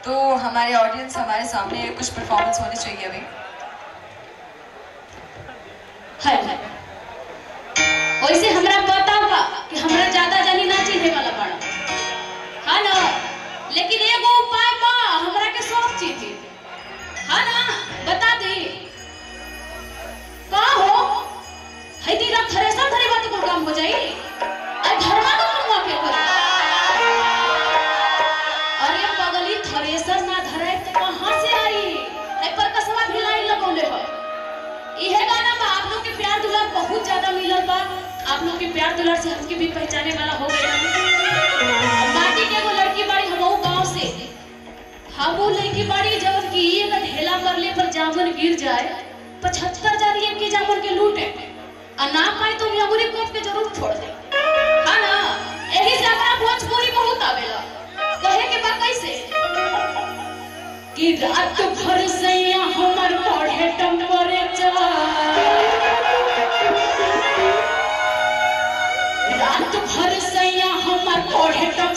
तो हमारे ऑडियंस हमारे सामने कुछ परफॉर्मेंस होनी चाहिए अभी है है वैसे हमरा पता बा कि हमरा ज्यादा जानी ना चिन्हे वाला बड़ा हाँ ना लेकिन एगो उपाय बा हमरा के सब चीज हाँ ना बता दे का हो है दी रात थ्रेसर धरे बात को काम हो जाई अरे धर्मा का काम के कर अरे पगली थ्रेसर ना धरे तो कहां से आई है पर कसवा भी लाइन लगौले है इहे गाना बा आप लोग के प्यार दुलार बहुत ज्यादा मिलल बा आप लोग के प्यार दुलार से हमके भी पहचाने वाला हो गया माटी के एगो लड़की बाड़ी हमहू गांव से हम वो लड़की बाड़ी जब की एक ढेला करले पर जामुन गिर जाए पचहत्तर हजार एक के जामुन के लूटे आ ना पाई तो अंगूरी कोप के जरूर छोड़ दे हाँ ना यही से हमरा भोजपुरी बहुत आवेला कहे के बा कैसे कि रात भर सैया हमर पढ़े टेम्परेचर रात भर सैया हमर पढ़े टेम्परेचर